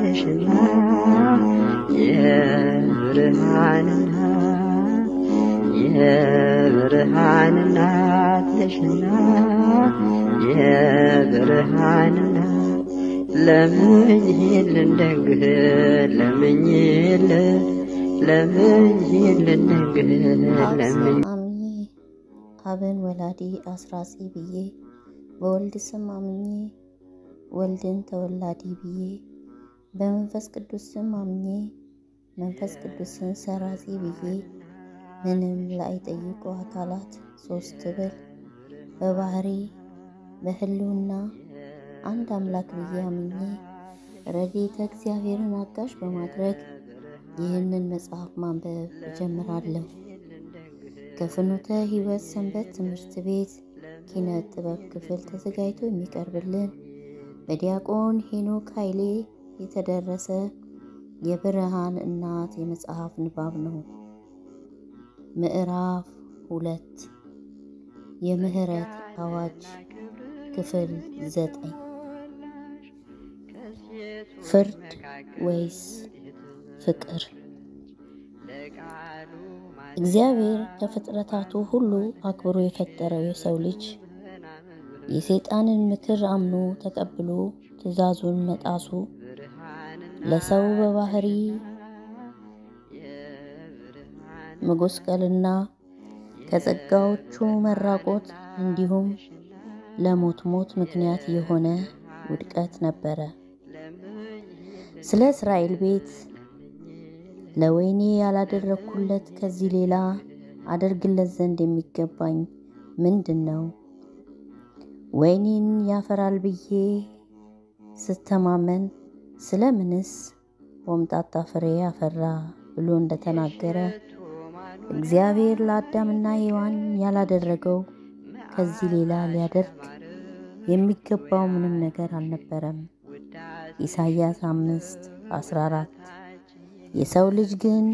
ነሽና የብርሃን እናት የብርሃን እናት ነሽና የብርሃን እናት ለምኝልን ደግህ ለምኝልን ለምኝልን ደግህ ለምኝ አምኜ አብን ወላዲ አስራጺ ብዬ በወልድ ስም አምኜ ወልድን ተወላዲ ብዬ በመንፈስ ቅዱስ ስም አምኜ መንፈስ ቅዱስን ሰራጺ ብዬ ምንም ላይጠይቁ አካላት ሶስት ብል በባህሪ በህልውና አንድ አምላክ ብዬ አምኜ ረድኤተ እግዚአብሔርን አጋዥ በማድረግ ይህንን መጽሐፍ ማንበብ እጀምራለሁ። ከፍኖተ ሕይወት ሰንበት ትምህርት ቤት ኪነ ጥበብ ክፍል ተዘጋጅቶ የሚቀርብልን በዲያቆን ሄኖክ ኃይሌ የተደረሰ የብርሃን እናት የመጽሐፍ ንባብ ነው። ምዕራፍ ሁለት የምህረት አዋጅ ክፍል ዘጠኝ ፍርድ ወይስ ፍቅር? እግዚአብሔር ከፍጥረታቱ ሁሉ አክብሮ የፈጠረው የሰው ልጅ የሰይጣንን ምክር አምኖ ተቀብሎ ትእዛዙን መጣሱ ለሰው በባህሪ መጎስቀልና ከጸጋዎቹ መራቆት እንዲሁም ለሞት ሞት ምክንያት የሆነ ውድቀት ነበረ። ስለ እስራኤል ቤት ለወይኔ ያላደረግኩለት ከዚህ ሌላ አደርግለት ዘንድ የሚገባኝ ምንድን ነው? ወይኔን ያፈራል ብዬ ስተማመን ስለምንስ ሆምጣጣ ፍሬ ያፈራ ብሎ እንደተናገረ እግዚአብሔር ለአዳምና ሔዋን ያላደረገው ከዚህ ሌላ ሊያደርግ የሚገባው ምንም ነገር አልነበረም። ኢሳይያስ አምስት አስራ አራት የሰው ልጅ ግን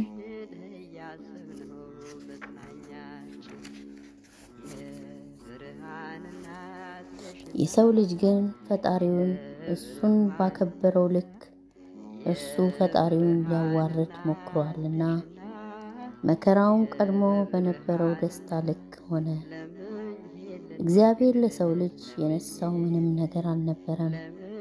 የሰው ልጅ ግን ፈጣሪውን እሱን ባከበረው ልክ እርሱ ፈጣሪውን ሊያዋርድ ሞክሯልና መከራውን ቀድሞ በነበረው ደስታ ልክ ሆነ። እግዚአብሔር ለሰው ልጅ የነሳው ምንም ነገር አልነበረም።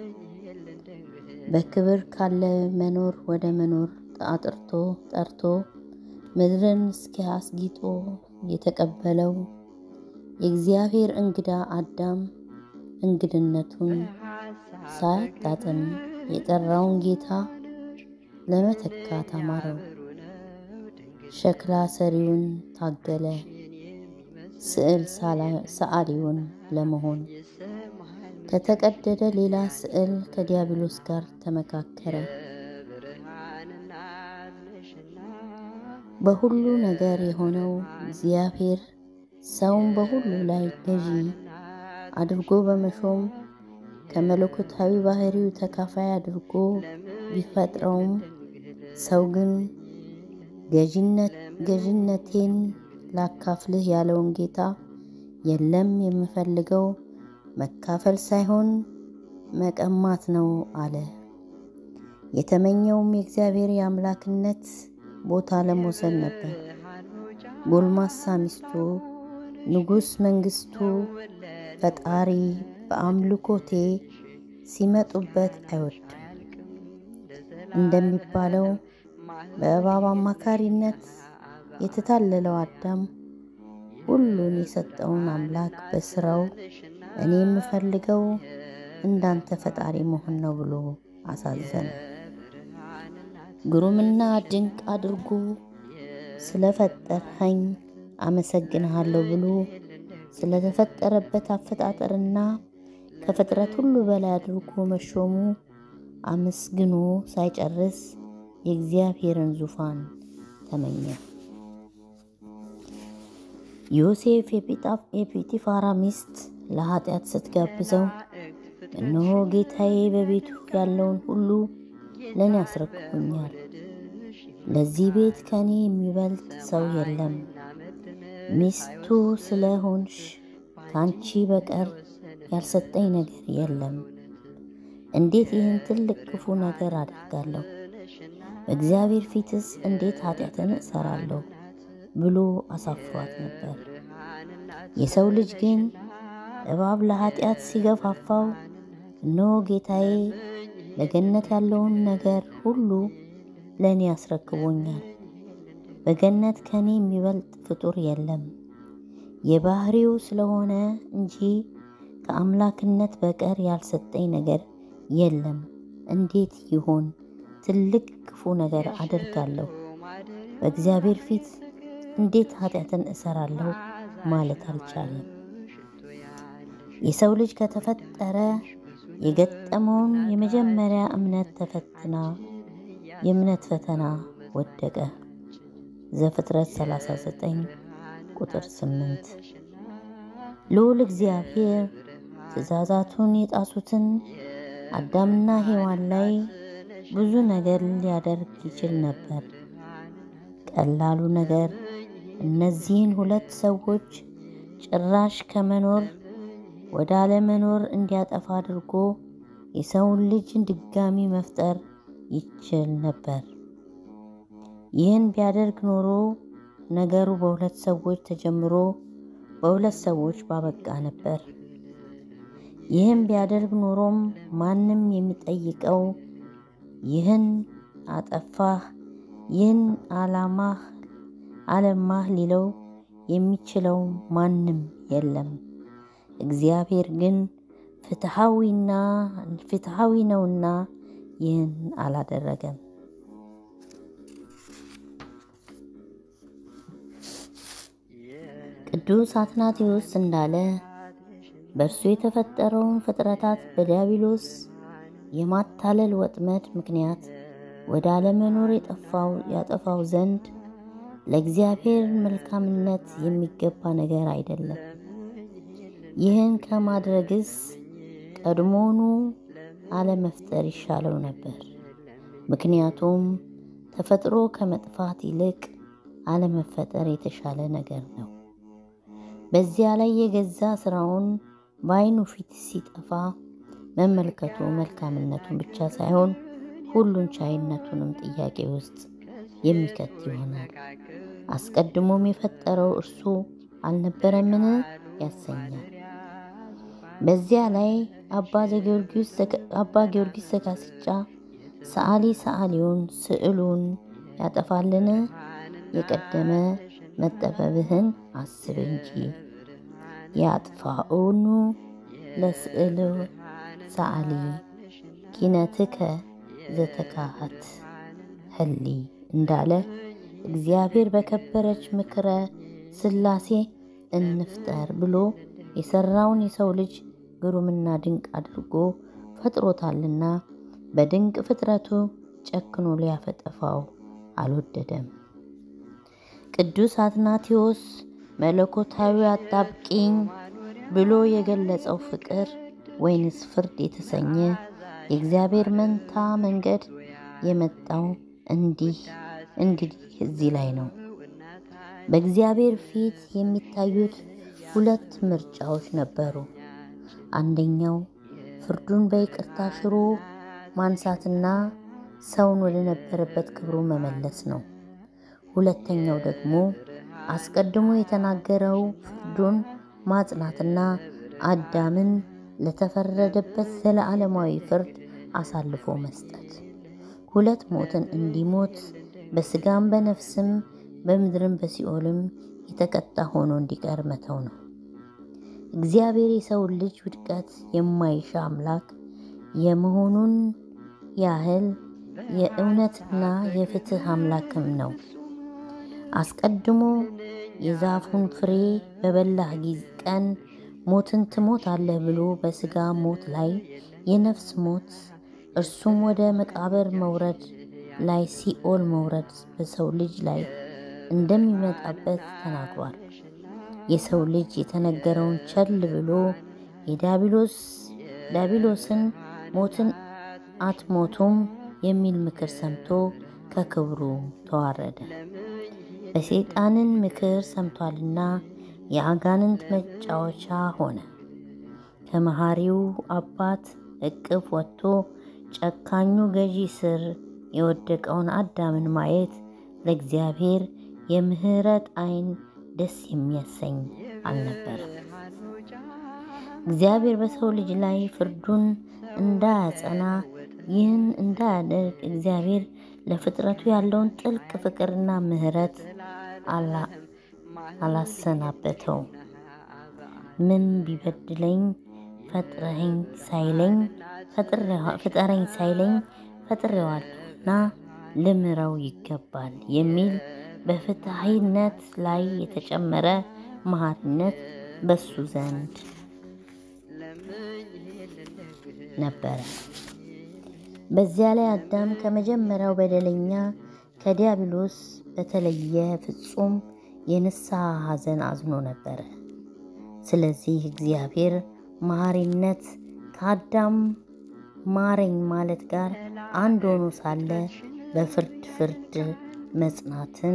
በክብር ካለ መኖር ወደ መኖር አጥርቶ ጠርቶ ምድርን እስኪ አስጊጦ የተቀበለው የእግዚአብሔር እንግዳ አዳም እንግድነቱን ሳያጣጥም የጠራውን ጌታ ለመተካት አማረው። ሸክላ ሰሪውን ታገለ፣ ስዕል ሰዓሊውን ለመሆን ከተቀደደ ሌላ ስዕል ከዲያብሎስ ጋር ተመካከረ። በሁሉ ነገር የሆነው እግዚአብሔር ሰውን በሁሉ ላይ ገዢ አድርጎ በመሾም ከመለኮታዊ ባህሪው ተካፋይ አድርጎ ቢፈጥረውም ሰው ግን ገዥነቴን ላካፍልህ ያለውን ጌታ የለም የምፈልገው መካፈል ሳይሆን መቀማት ነው አለ። የተመኘውም የእግዚአብሔር የአምላክነት ቦታ ለመውሰድ ነበር። ጎልማሳ ሚስቱ ንጉሥ መንግስቱ ፈጣሪ በአምልኮቴ ሲመጡበት አይወድም እንደሚባለው በእባብ አማካሪነት የተታለለው አዳም ሁሉን የሰጠውን አምላክ በስራው እኔ የምፈልገው እንዳንተ ፈጣሪ መሆን ነው ብሎ አሳዘነ። ግሩምና ድንቅ አድርጎ ስለፈጠርኸኝ አመሰግንሃለሁ ብሎ ስለተፈጠረበት አፈጣጠርና ከፍጥረት ሁሉ በላይ አድርጎ መሾሙ አመስግኖ ሳይጨርስ የእግዚአብሔርን ዙፋን ተመኘ። ዮሴፍ የጲጢፋራ ሚስት ለኃጢአት ስትጋብዘው እነሆ ጌታዬ በቤቱ ያለውን ሁሉ ለእኔ አስረክቦኛል፣ ለዚህ ቤት ከእኔ የሚበልጥ ሰው የለም፣ ሚስቱ ስለሆንሽ ከአንቺ በቀር ያልሰጠኝ ነገር የለም፣ እንዴት ይህን ትልቅ ክፉ ነገር አደርጋለሁ? በእግዚአብሔር ፊትስ እንዴት ኃጢአትን እሰራለሁ ብሎ አሳፍሯት ነበር። የሰው ልጅ ግን እባብ ለኃጢአት ሲገፋፋው እነሆ ጌታዬ በገነት ያለውን ነገር ሁሉ ለእኔ አስረክቦኛል። በገነት ከኔ የሚበልጥ ፍጡር የለም። የባህሪው ስለሆነ እንጂ ከአምላክነት በቀር ያልሰጠኝ ነገር የለም። እንዴት ይሆን ትልቅ ክፉ ነገር አደርጋለሁ? በእግዚአብሔር ፊት እንዴት ኃጢአትን እሰራለሁ ማለት አልቻለም። የሰው ልጅ ከተፈጠረ የገጠመውን የመጀመሪያ እምነት ተፈትና የእምነት ፈተና ወደቀ። ዘፍጥረት 39 ቁጥር 8 ልዑል እግዚአብሔር ትእዛዛቱን የጣሱትን አዳምና ሔዋን ላይ ብዙ ነገር ሊያደርግ ይችል ነበር። ቀላሉ ነገር እነዚህን ሁለት ሰዎች ጭራሽ ከመኖር ወደ አለመኖር እንዲያጠፋ አድርጎ የሰውን ልጅ ድጋሚ መፍጠር ይችል ነበር። ይህን ቢያደርግ ኖሮ ነገሩ በሁለት ሰዎች ተጀምሮ በሁለት ሰዎች ባበቃ ነበር። ይህን ቢያደርግ ኖሮም ማንም የሚጠይቀው ይህን አጠፋህ፣ ይህን አላማህ አለማህ ሊለው የሚችለው ማንም የለም። እግዚአብሔር ግን ፍትሐዊና ፍትሐዊ ነውና ይህን አላደረገም። ቅዱስ አትናቴዎስ እንዳለ በእርሱ የተፈጠረውን ፍጥረታት በዲያብሎስ የማታለል ወጥመድ ምክንያት ወደ አለመኖር የጠፋው ያጠፋው ዘንድ ለእግዚአብሔር መልካምነት የሚገባ ነገር አይደለም። ይህን ከማድረግስ ቀድሞውኑ አለመፍጠር ይሻለው ነበር። ምክንያቱም ተፈጥሮ ከመጥፋት ይልቅ አለመፈጠር የተሻለ ነገር ነው። በዚያ ላይ የገዛ ስራውን በዓይኑ ፊት ሲጠፋ መመልከቱ መልካምነቱን ብቻ ሳይሆን ሁሉን ቻይነቱንም ጥያቄ ውስጥ የሚከት ይሆናል። አስቀድሞም የፈጠረው እርሱ አልነበረምን ያሰኛል። በዚያ ላይ አባ ጊዮርጊስ ዘጋስጫ ሰዓሊ ሰዓሊውን ስዕሉን ያጠፋልን? የቀደመ መጠበብህን አስብ እንጂ ያጥፋኡኑ ለስዕል ሰዓሊ ኪነትከ ዘተካሃት ህሊ እንዳለ እግዚአብሔር በከበረች ምክረ ሥላሴ እንፍጠር ብሎ የሰራውን የሰው ልጅ ግሩምና ድንቅ አድርጎ ፈጥሮታልና በድንቅ ፍጥረቱ ጨክኖ ሊያፈጠፋው አልወደደም። ቅዱስ አትናቴዎስ መለኮታዊ አጣብቂኝ ብሎ የገለጸው ፍቅር ወይንስ ፍርድ የተሰኘ የእግዚአብሔር መንታ መንገድ የመጣው እንዲህ እንግዲህ እዚህ ላይ ነው። በእግዚአብሔር ፊት የሚታዩት ሁለት ምርጫዎች ነበሩ። አንደኛው ፍርዱን በይቅርታ ሽሮ ማንሳትና ሰውን ወደ ነበረበት ክብሩ መመለስ ነው። ሁለተኛው ደግሞ አስቀድሞ የተናገረው ፍርዱን ማጽናትና አዳምን ለተፈረደበት ዘለዓለማዊ ፍርድ አሳልፎ መስጠት፣ ሁለት ሞትን እንዲሞት በስጋም በነፍስም በምድርም በሲኦልም የተቀጣ ሆኖ እንዲቀር መተው ነው። እግዚአብሔር የሰውን ልጅ ውድቀት የማይሻ አምላክ የመሆኑን ያህል የእውነትና የፍትህ አምላክም ነው። አስቀድሞ የዛፉን ፍሬ በበላህ ጊዜ ቀን ሞትን ትሞታለህ ብሎ በስጋ ሞት ላይ የነፍስ ሞት እርሱም ወደ መቃብር መውረድ ላይ ሲኦል መውረድ በሰው ልጅ ላይ እንደሚመጣበት ተናግሯል። የሰው ልጅ የተነገረውን ቸል ብሎ የዲያብሎስ ዲያብሎስን ሞትን አትሞቱም የሚል ምክር ሰምቶ ከክብሩ ተዋረደ። በሰይጣንን ምክር ሰምቷልና የአጋንንት መጫወቻ ሆነ። ከመሐሪው አባት እቅፍ ወጥቶ ጨካኙ ገዢ ስር የወደቀውን አዳምን ማየት ለእግዚአብሔር የምህረት ዓይን ደስ የሚያሰኝ አልነበረም። እግዚአብሔር በሰው ልጅ ላይ ፍርዱን እንዳያጸና ይህን እንዳያደርግ እግዚአብሔር ለፍጥረቱ ያለውን ጥልቅ ፍቅርና ምሕረት አላሰናበተው። ምን ቢበድለኝ ፈጥረኝ ሳይለኝ ፍጠረኝ ሳይለኝ ፈጥሬዋለሁና ልምረው ይገባል የሚል በፍትሐዊነት ላይ የተጨመረ መሐሪነት በሱ ዘንድ ነበረ። በዚያ ላይ አዳም ከመጀመሪያው በደለኛ ከዲያብሎስ በተለየ ፍጹም የንስሐ ሐዘን አዝኖ ነበረ። ስለዚህ እግዚአብሔር መሐሪነት ከአዳም ማረኝ ማለት ጋር አንድ ሆኖ ሳለ በፍርድ ፍርድ መጽናትን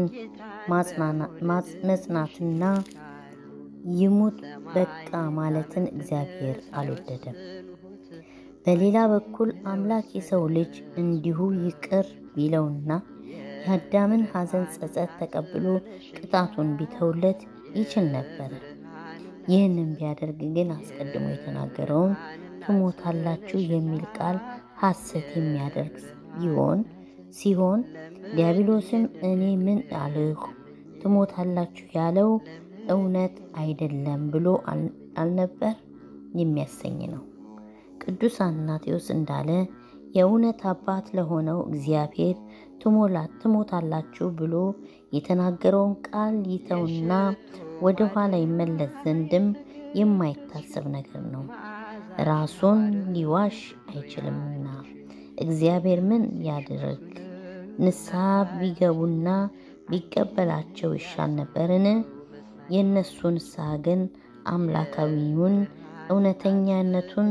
መጽናትና ይሙት በቃ ማለትን እግዚአብሔር አልወደደም። በሌላ በኩል አምላክ የሰው ልጅ እንዲሁ ይቅር ቢለውና የአዳምን ሐዘን ጸጸት ተቀብሎ ቅጣቱን ቢተውለት ይችል ነበረ። ይህንን ቢያደርግ ግን አስቀድሞ የተናገረውን ትሞታላችሁ የሚል ቃል ሐሰት የሚያደርግ ቢሆን ሲሆን ዲያብሎስም እኔ ምን አልሁ ትሞታላችሁ ያለው እውነት አይደለም ብሎ አልነበር የሚያሰኝ ነው። ቅዱስ አትናቴዎስ እንዳለ የእውነት አባት ለሆነው እግዚአብሔር ትሞታላችሁ ብሎ የተናገረውን ቃል ይተውና ወደ ኋላ ይመለስ ዘንድም የማይታሰብ ነገር ነው። ራሱን ሊዋሽ አይችልምና እግዚአብሔር ምን ያድርግ? ንስሐ ቢገቡና ቢቀበላቸው ይሻል ነበርን? የእነሱ ንስሐ ግን አምላካዊውን እውነተኛነቱን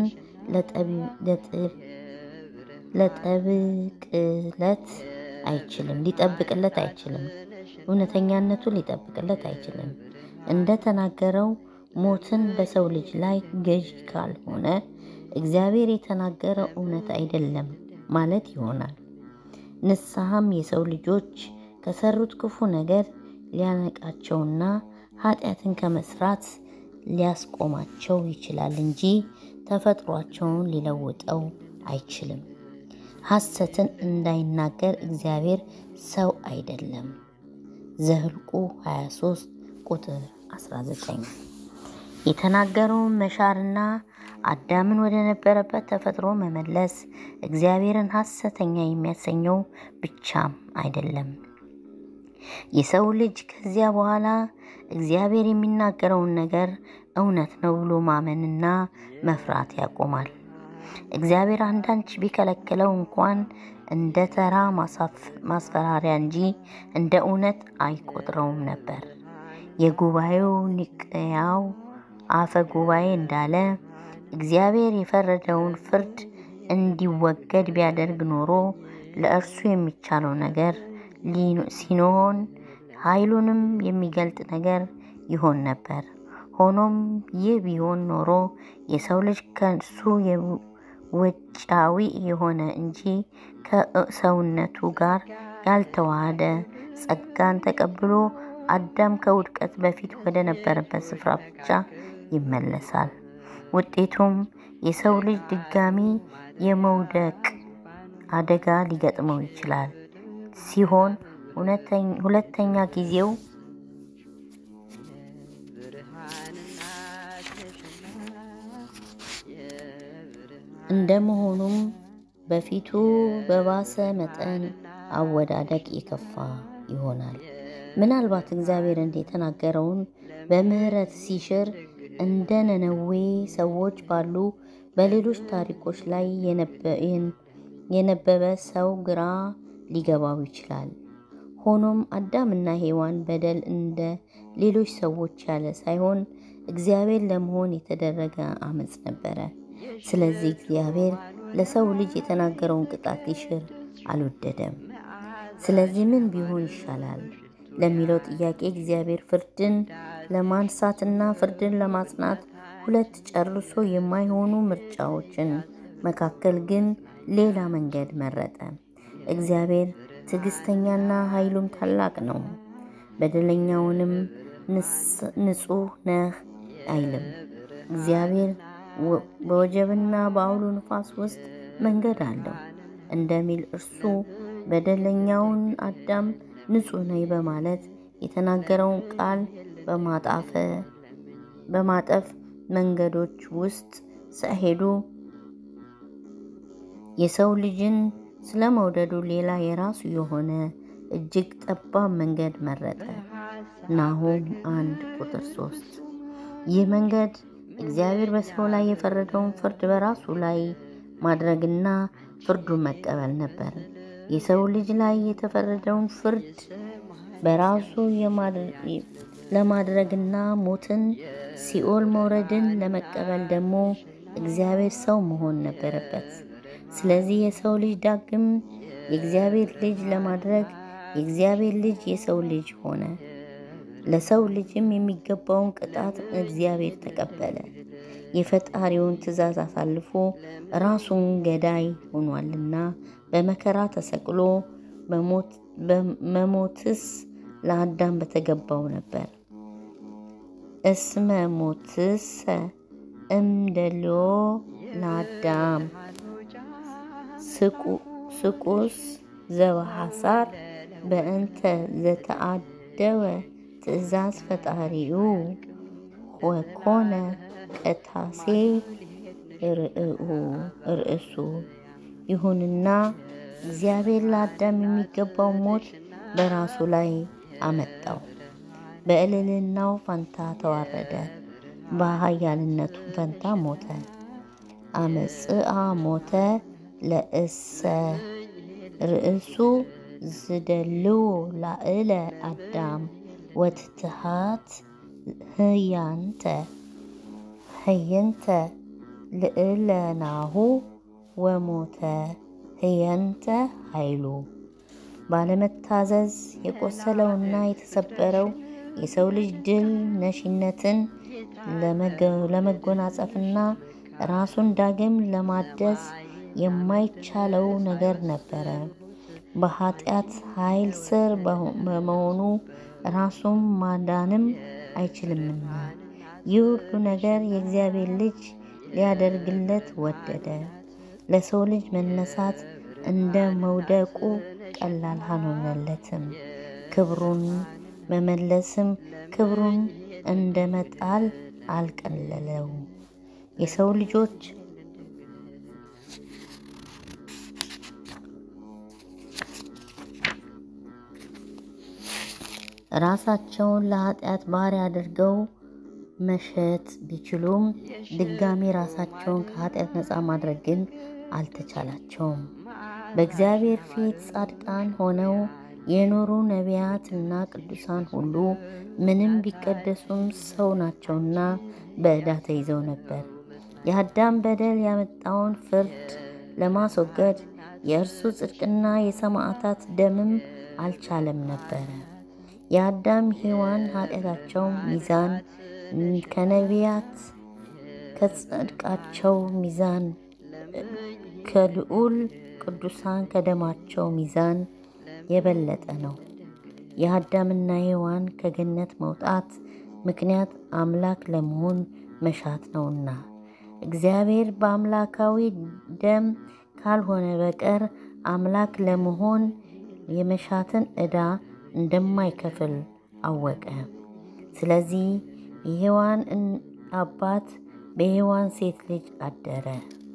ለጠብቅለት አይችልም ሊጠብቅለት አይችልም። እውነተኛነቱን ሊጠብቅለት አይችልም። እንደተናገረው ሞትን በሰው ልጅ ላይ ገዢ ካልሆነ እግዚአብሔር የተናገረው እውነት አይደለም ማለት ይሆናል። ንስሐም የሰው ልጆች ከሰሩት ክፉ ነገር ሊያነቃቸውና ኃጢአትን ከመስራት ሊያስቆማቸው ይችላል እንጂ ተፈጥሯቸውን ሊለውጠው አይችልም። ሐሰትን እንዳይናገር እግዚአብሔር ሰው አይደለም። ዘኍልቍ 23 ቁጥር 19 የተናገረውን መሻርና አዳምን ወደ ነበረበት ተፈጥሮ መመለስ እግዚአብሔርን ሐሰተኛ የሚያሰኘው ብቻም አይደለም። የሰው ልጅ ከዚያ በኋላ እግዚአብሔር የሚናገረውን ነገር እውነት ነው ብሎ ማመንና መፍራት ያቆማል። እግዚአብሔር አንዳች ቢከለክለው እንኳን እንደ ተራ ማስፈራሪያ እንጂ እንደ እውነት አይቆጥረውም ነበር። የጉባኤው ኒቅያው አፈ ጉባኤ እንዳለ እግዚአብሔር የፈረደውን ፍርድ እንዲወገድ ቢያደርግ ኖሮ ለእርሱ የሚቻለው ነገር ሲሆን ኃይሉንም የሚገልጥ ነገር ይሆን ነበር። ሆኖም ይህ ቢሆን ኖሮ የሰው ልጅ ከእሱ ውጫዊ የሆነ እንጂ ከሰውነቱ ጋር ያልተዋሃደ ጸጋን ተቀብሎ አዳም ከውድቀት በፊት ወደ ነበረበት ስፍራ ብቻ ይመለሳል። ውጤቱም የሰው ልጅ ድጋሚ የመውደቅ አደጋ ሊገጥመው ይችላል ሲሆን ሁለተኛ ጊዜው እንደመሆኑም በፊቱ በባሰ መጠን አወዳደቅ የከፋ ይሆናል። ምናልባት እግዚአብሔር እንደ የተናገረውን በምሕረት ሲሽር እንደ ነነዌ ሰዎች ባሉ በሌሎች ታሪኮች ላይ የነበበ ሰው ግራ ሊገባው ይችላል። ሆኖም አዳምና ሔዋን በደል እንደ ሌሎች ሰዎች ያለ ሳይሆን እግዚአብሔር ለመሆን የተደረገ አመፅ ነበረ። ስለዚህ እግዚአብሔር ለሰው ልጅ የተናገረውን ቅጣት ሊሽር አልወደደም። ስለዚህ ምን ቢሆን ይሻላል ለሚለው ጥያቄ እግዚአብሔር ፍርድን ለማንሳትና ፍርድን ለማጽናት ሁለት ጨርሶ የማይሆኑ ምርጫዎችን መካከል ግን ሌላ መንገድ መረጠ። እግዚአብሔር ትዕግስተኛና ኃይሉም ታላቅ ነው። በደለኛውንም ንጹሕ ነህ አይልም። እግዚአብሔር በወጀብና በአውሎ ነፋስ ውስጥ መንገድ አለው እንደሚል እርሱ በደለኛውን አዳም ንጹሕ ነኝ በማለት የተናገረውን ቃል በማጠፍ መንገዶች ውስጥ ሳይሄዱ የሰው ልጅን ስለመውደዱ ሌላ የራሱ የሆነ እጅግ ጠባብ መንገድ መረጠ። ናሆም አንድ ቁጥር ሶስት ይህ መንገድ እግዚአብሔር በሰው ላይ የፈረደውን ፍርድ በራሱ ላይ ማድረግና ፍርዱን መቀበል ነበር። የሰው ልጅ ላይ የተፈረደውን ፍርድ በራሱ ለማድረግና ሞትን፣ ሲኦል መውረድን ለመቀበል ደግሞ እግዚአብሔር ሰው መሆን ነበረበት። ስለዚህ የሰው ልጅ ዳግም የእግዚአብሔር ልጅ ለማድረግ የእግዚአብሔር ልጅ የሰው ልጅ ሆነ። ለሰው ልጅም የሚገባውን ቅጣት እግዚአብሔር ተቀበለ። የፈጣሪውን ትእዛዝ አሳልፎ ራሱን ገዳይ ሆኗልና በመከራ ተሰቅሎ መሞትስ ለአዳም በተገባው ነበር። እስመ ሞትሰ እምደልዮ ለአዳም ስቁስ ዘበሐሳር በእንተ ዘተአደወ ትእዛዝ ፈጣሪኡ ወኮነ ቀታሴ ርእሱ። ይሁንና እግዚአብሔር ለአዳም የሚገባው ሞት በራሱ ላይ አመጣው። በእልልናው ፈንታ ተዋረደ፣ በኃያልነቱ ፈንታ ሞተ። አመጽአ ሞተ ለእሰ ርእሱ ዝደልው ላዕለ አዳም ወትትሃት ህያንተ ህየንተ ልዕለናሁ ወሞተ ህየንተ ኃይሉ። ባለመታዘዝ የቆሰለውና የተሰበረው የሰው ልጅ ድል ነሽነትን ለመጎናጸፍና ራሱን ዳግም ለማደስ የማይቻለው ነገር ነበረ። በኃጢአት ኃይል ስር በመሆኑ ራሱን ማዳንም አይችልምና ይህ ሁሉ ነገር የእግዚአብሔር ልጅ ሊያደርግለት ወደደ። ለሰው ልጅ መነሳት እንደ መውደቁ ቀላል አልሆነለትም። ክብሩን መመለስም ክብሩን እንደ መጣል አልቀለለው። የሰው ልጆች ራሳቸውን ለኃጢአት ባሪያ አድርገው መሸጥ ቢችሉም ድጋሚ ራሳቸውን ከኃጢአት ነፃ ማድረግ ግን አልተቻላቸውም። በእግዚአብሔር ፊት ጻድቃን ሆነው የኖሩ ነቢያት እና ቅዱሳን ሁሉ ምንም ቢቀደሱም ሰው ናቸውና በዕዳ ተይዘው ነበር። የአዳም በደል ያመጣውን ፍርድ ለማስወገድ የእርሱ ጽድቅና የሰማዕታት ደምም አልቻለም ነበረ። የአዳም ሔዋን ኃጢአታቸው ሚዛን ከነቢያት ከጽድቃቸው ሚዛን ከልዑል ቅዱሳን ከደማቸው ሚዛን የበለጠ ነው። የአዳምና ሔዋን ከገነት መውጣት ምክንያት አምላክ ለመሆን መሻት ነውና እግዚአብሔር በአምላካዊ ደም ካልሆነ በቀር አምላክ ለመሆን የመሻትን ዕዳ እንደማይከፍል አወቀ። ስለዚህ የሔዋን አባት በሔዋን ሴት ልጅ አደረ።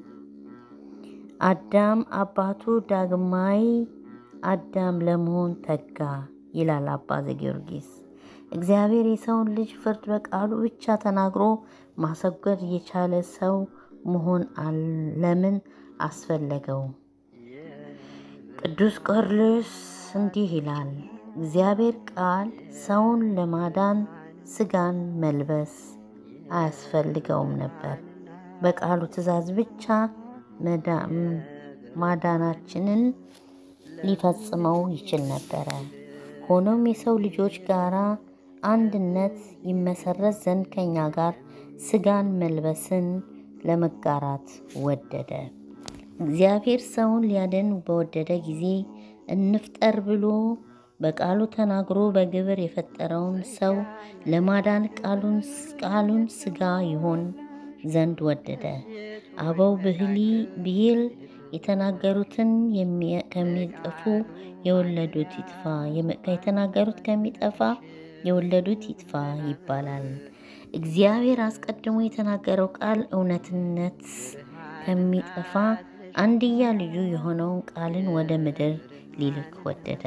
አዳም አባቱ ዳግማይ አዳም ለመሆን ተጋ ይላል አባ ዘጊዮርጊስ። እግዚአብሔር የሰውን ልጅ ፍርድ በቃሉ ብቻ ተናግሮ ማስወገድ የቻለ ሰው መሆን ለምን አስፈለገው? ቅዱስ ቄርሎስ እንዲህ ይላል፣ እግዚአብሔር ቃል ሰውን ለማዳን ስጋን መልበስ አያስፈልገውም ነበር። በቃሉ ትእዛዝ ብቻ ማዳናችንን ሊፈጽመው ይችል ነበረ። ሆኖም የሰው ልጆች ጋራ አንድነት ይመሰረት ዘንድ ከኛ ጋር ስጋን መልበስን ለመጋራት ወደደ። እግዚአብሔር ሰውን ሊያድን በወደደ ጊዜ እንፍጠር ብሎ በቃሉ ተናግሮ በግብር የፈጠረውን ሰው ለማዳን ቃሉን ሥጋ ይሆን ዘንድ ወደደ። አበው ብሂል የተናገሩትን ከሚጠፉ የወለዱት ይጥፋ የተናገሩት ከሚጠፋ የወለዱት ይጥፋ ይባላል። እግዚአብሔር አስቀድሞ የተናገረው ቃል እውነትነት ከሚጠፋ አንድያ ልጁ የሆነውን ቃልን ወደ ምድር ሊልክ ወደደ።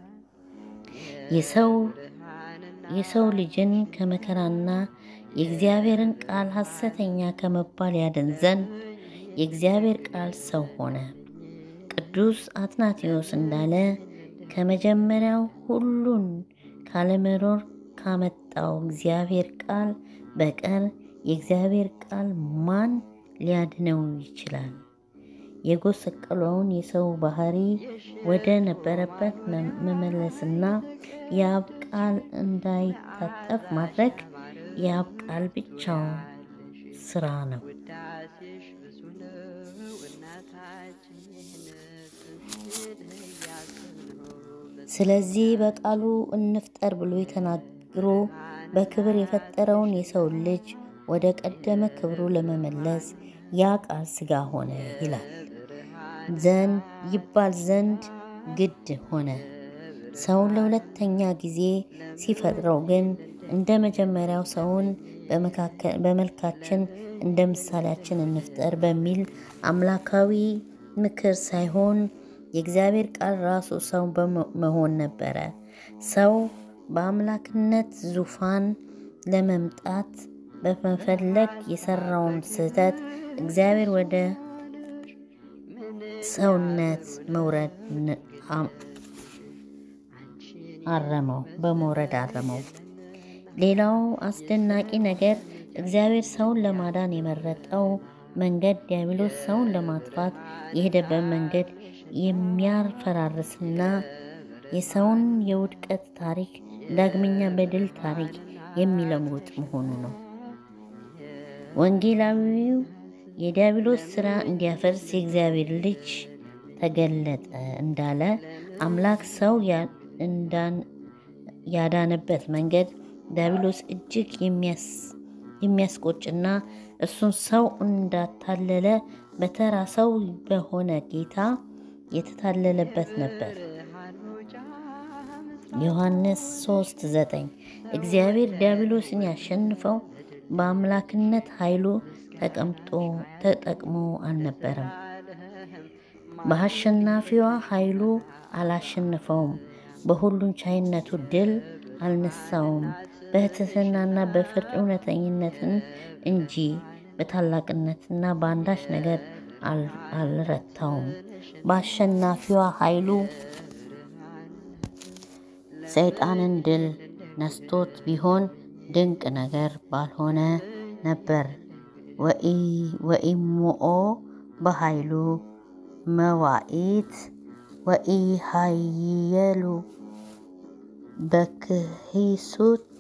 የሰው ልጅን ከመከራና የእግዚአብሔርን ቃል ሐሰተኛ ከመባል ያድን ዘንድ የእግዚአብሔር ቃል ሰው ሆነ። ቅዱስ አትናቴዎስ እንዳለ ከመጀመሪያው ሁሉን ካለመኖር ካመጣው እግዚአብሔር ቃል በቀር የእግዚአብሔር ቃል ማን ሊያድነው ይችላል? የጎሰቀለውን የሰው ባህሪ ወደ ነበረበት መመለስና የአብ ቃል እንዳይታጠፍ ማድረግ የአብ ቃል ብቻው ስራ ነው። ስለዚህ በቃሉ እንፍጠር ብሎ ተናግሮ በክብር የፈጠረውን የሰው ልጅ ወደ ቀደመ ክብሩ ለመመለስ ያ ቃል ሥጋ ሆነ ይላል ዘንድ ይባል ዘንድ ግድ ሆነ። ሰውን ለሁለተኛ ጊዜ ሲፈጥረው ግን እንደ መጀመሪያው ሰውን በመልካችን እንደ ምሳሌያችን እንፍጠር በሚል አምላካዊ ምክር ሳይሆን የእግዚአብሔር ቃል ራሱ ሰው መሆን ነበረ። ሰው በአምላክነት ዙፋን ለመምጣት በመፈለግ የሰራውን ስህተት እግዚአብሔር ወደ ሰውነት መውረድ አረመው በመውረድ አረመው። ሌላው አስደናቂ ነገር እግዚአብሔር ሰውን ለማዳን የመረጠው መንገድ ዲያብሎስ ሰውን ለማጥፋት የሄደበት መንገድ የሚያፈራርስና የሰውን የውድቀት ታሪክ ዳግመኛ በድል ታሪክ የሚለውጥ መሆኑ ነው። ወንጌላዊው የዲያብሎስ ሥራ እንዲያፈርስ የእግዚአብሔር ልጅ ተገለጠ እንዳለ አምላክ ሰው ያዳነበት መንገድ ዲያብሎስ እጅግ የሚያስቆጭና እሱን ሰው እንዳታለለ በተራ ሰው በሆነ ጌታ የተታለለበት ነበር። ዮሐንስ 3 9 እግዚአብሔር ዲያብሎስን ያሸንፈው በአምላክነት ኃይሉ ተቀምጦ ተጠቅሞ አልነበረም። በአሸናፊዋ ኃይሉ አላሸነፈውም። በሁሉን ቻይነቱ ድል አልነሳውም። በትህትናና በፍርድ እውነተኝነትን እንጂ በታላቅነትና በአንዳች ነገር አልረታውም። በአሸናፊዋ ኃይሉ ሰይጣንን ድል ነስቶት ቢሆን ድንቅ ነገር ባልሆነ ነበር። ወኢሞኦ በኃይሉ መዋኢት ወኢሃየሉ በክሂሱቱ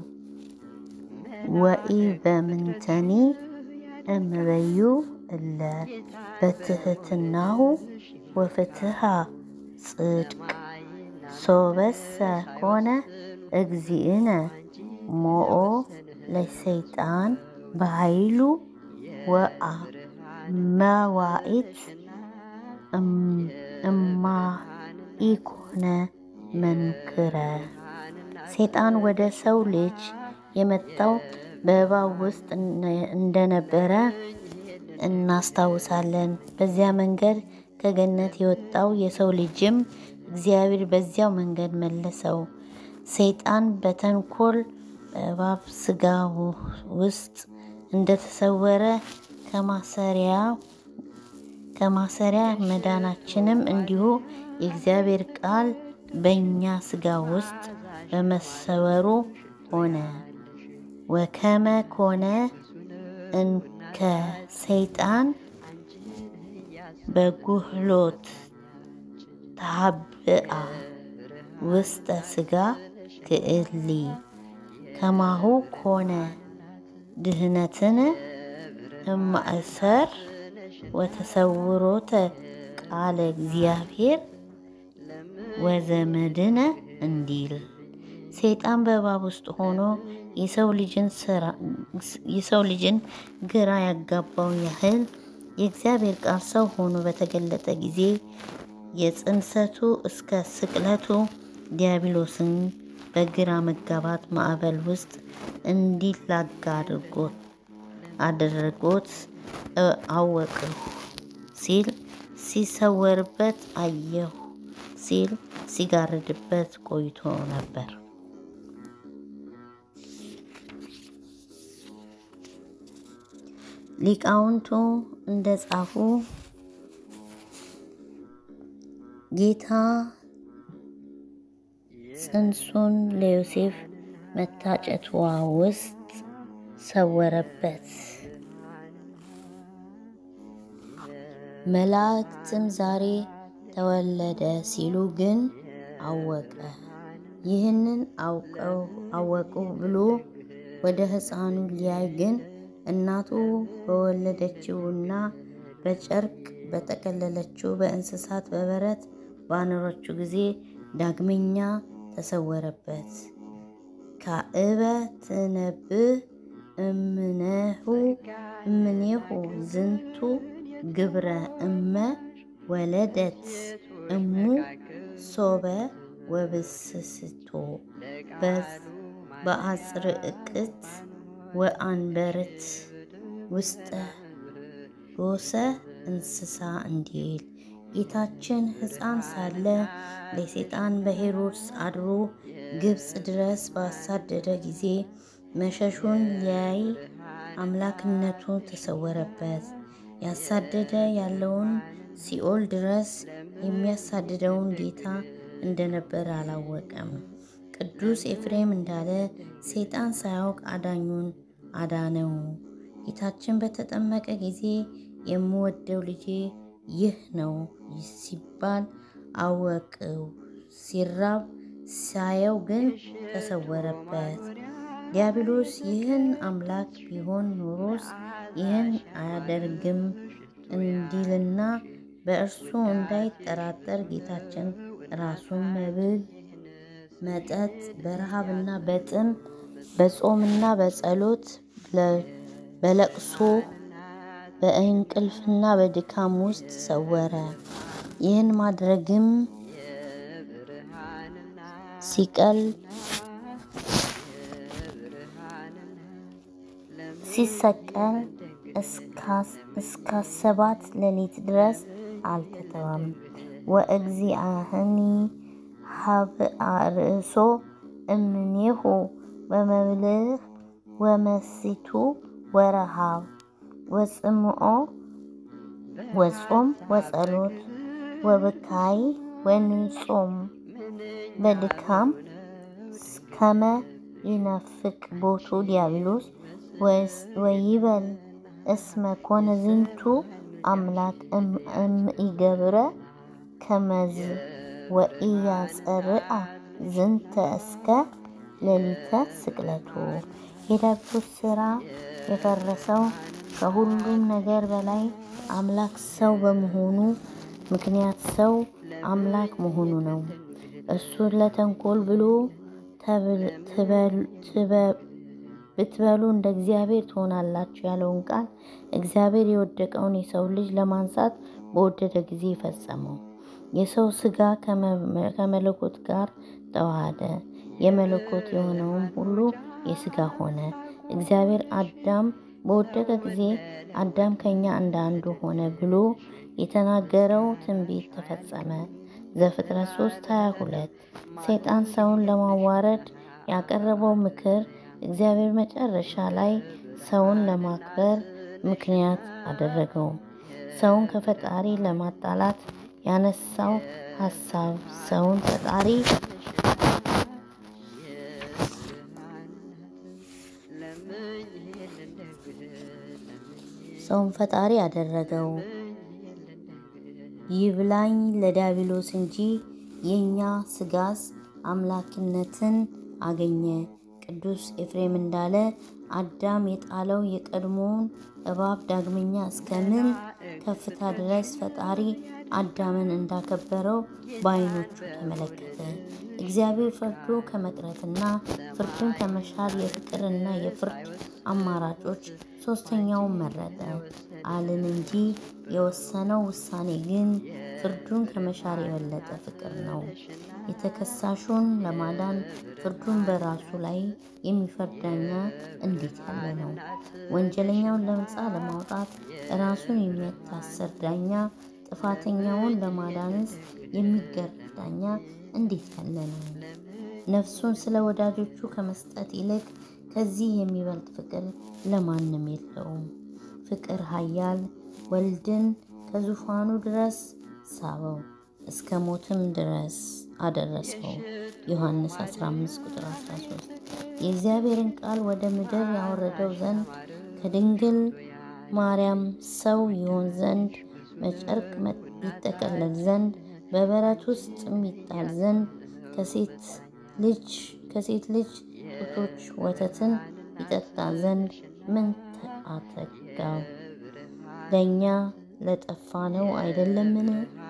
ወኢ በምንተኒ እምበዩ እለ በትህትናሁ ወፍትሃ ጽድቅ ሶበሰ ኮነ እግዚእነ ሞኦ ለሰይጣን በኃይሉ ወአ መዋኢት እማ ኢኮነ መንክረ ሰይጣን ወደ ሰው ልጅ የመጣው በእባብ ውስጥ እንደነበረ እናስታውሳለን። በዚያ መንገድ ከገነት የወጣው የሰው ልጅም እግዚአብሔር በዚያው መንገድ መለሰው። ሰይጣን በተንኮል በእባብ ሥጋ ውስጥ እንደተሰወረ ከማሰሪያ ከማሰሪያ መዳናችንም እንዲሁ የእግዚአብሔር ቃል በእኛ ሥጋ ውስጥ በመሰወሩ ሆነ። ወከመ ኮነ እንከ ሰይጣን በጉህሎት ታብአ ውስጠ ሥጋ ክእሊ ከማሁ ኮነ ድህነትን እማእሰር ወተሰውሮተ ቃለ እግዚአብሔር ወዘመድነ እንዲል ሰይጣን በእባብ ውስጥ ሆኖ የሰው ልጅን ግራ ያጋባው ያህል የእግዚአብሔር ቃል ሰው ሆኖ በተገለጠ ጊዜ የጽንሰቱ እስከ ስቅለቱ ዲያብሎስን በግራ መጋባት ማዕበል ውስጥ እንዲላጋ አድርጎት አወቅሁ ሲል ሲሰወርበት አየሁ ሲል ሲጋርድበት ቆይቶ ነበር። ሊቃውንቱ እንደ ጻፉ ጌታ ጽንሱን ለዮሴፍ መታጨቷ ውስጥ ሰወረበት። መላእክትም ዛሬ ተወለደ ሲሉ ግን አወቀ። ይህንን አወቁ ብሎ ወደ ሕፃኑ ሊያይ ግን እናቱ በወለደችውና በጨርቅ በጠቀለለችው በእንስሳት በበረት ባኖረችው ጊዜ ዳግመኛ ተሰወረበት። ካእበ ትነብእ እምኔሁ እምኔሁ ዝንቱ ግብረ እመ ወለደት እሙ ሶበ ወብስስቶ በአጽርዕቅት ወአንበርት ውስጠ ጎሰ እንስሳ እንዲል ጌታችን ሕፃን ሳለ ለሰይጣን በሄሮድስ አድሮ ግብፅ ድረስ ባሳደደ ጊዜ መሸሹን ሊያይ አምላክነቱ ተሰወረበት። ያሳደደ ያለውን ሲኦል ድረስ የሚያሳድደውን ጌታ እንደነበረ አላወቀም። ቅዱስ ኤፍሬም እንዳለ ሰይጣን ሳያውቅ አዳኙን አዳነው። ጌታችን በተጠመቀ ጊዜ የምወደው ልጄ ይህ ነው ሲባል አወቅው። ሲራብ ሳየው ግን ተሰወረበት። ዲያብሎስ ይህን አምላክ ቢሆን ኖሮስ ይህን አያደርግም እንዲልና በእርሱ እንዳይጠራጠር ጌታችን ራሱን መብል መጠጥ በረሃብና በጥም በጾምና በጸሎት በለቅሶ በእንቅልፍና በድካም ውስጥ ሰወረ። ይህን ማድረግም ሲቀል ሲሰቀል እስከ ሰባት ሌሊት ድረስ አልተተወም። ወእግዚአህኒ ሀብአ ርእሶ እምኔሁ ወመብልዕ ወመሲቱ ወረሃብ ወጽምኦ ወጾም ወጸሎት ወብካይ ወንጾም በድካም ከመ ይነፍቅ ቦቱ ዲያብሎስ ወይበል እስመ ኮነ ዝንቱ አምላክ እምኢገብረ ከመዝ ወኢያጸርአ ዝንተ እስከ ሌሊተ ስቅለቱ። የዲያብሎስ ሥራ የፈረሰው ከሁሉም ነገር በላይ አምላክ ሰው በመሆኑ ምክንያት ሰው አምላክ መሆኑ ነው። እሱን ለተንኮል ብሎ ብትበሉ እንደ እግዚአብሔር ትሆናላችሁ ያለውን ቃል እግዚአብሔር የወደቀውን የሰው ልጅ ለማንሳት በወደደ ጊዜ ፈጸመው። የሰው ሥጋ ከመለኮት ጋር ተዋሃደ። የመለኮት የሆነውም ሁሉ የሥጋ ሆነ። እግዚአብሔር አዳም በወደቀ ጊዜ አዳም ከኛ እንደ አንዱ ሆነ ብሎ የተናገረው ትንቢት ተፈጸመ። ዘፍጥረት 3 22 ሰይጣን ሰውን ለማዋረድ ያቀረበው ምክር እግዚአብሔር መጨረሻ ላይ ሰውን ለማክበር ምክንያት አደረገው። ሰውን ከፈጣሪ ለማጣላት ያነሳው ሀሳብ ሰውን ፈጣሪ ሰውን ፈጣሪ አደረገው። ይብላኝ ለዲያብሎስ እንጂ የእኛ ሥጋስ አምላክነትን አገኘ። ቅዱስ ኤፍሬም እንዳለ አዳም የጣለው የቀድሞውን እባብ ዳግመኛ እስከምን ከፍታ ድረስ ፈጣሪ አዳምን እንዳከበረው በዓይኖቹ ተመለከተ። እግዚአብሔር ፈርዶ ከመቅረትና ፍርድን ከመሻር የፍቅርና የፍርድ አማራጮች ሶስተኛውን መረጠ አልን እንጂ የወሰነው ውሳኔ ግን ፍርዱን ከመሻር የበለጠ ፍቅር ነው። የተከሳሹን ለማዳን ፍርዱን በራሱ ላይ የሚፈርድ ዳኛ እንዴት ያለ ነው! ወንጀለኛውን ነፃ ለማውጣት ራሱን የሚያታስር ዳኛ፣ ጥፋተኛውን ለማዳንስ የሚገረፍ ዳኛ እንዴት ያለ ነው! ነፍሱን ስለ ወዳጆቹ ከመስጠት ይልቅ ከዚህ የሚበልጥ ፍቅር ለማንም የለውም። ፍቅር ኃያል ወልድን ከዙፋኑ ድረስ ሳበው እስከ ሞትም ድረስ አደረሰው። ዮሐንስ 15 ቁጥር 13 የእግዚአብሔርን ቃል ወደ ምድር ያወረደው ዘንድ ከድንግል ማርያም ሰው ይሆን ዘንድ በጨርቅ ይጠቀለል ዘንድ በበረት ውስጥ ይጣል ዘንድ ከሴት ልጅ ከሴት ልጅ ጡቶች ወተትን ይጠጣ ዘንድ ምን አተጋው? ለእኛ ለጠፋ ነው አይደለምን?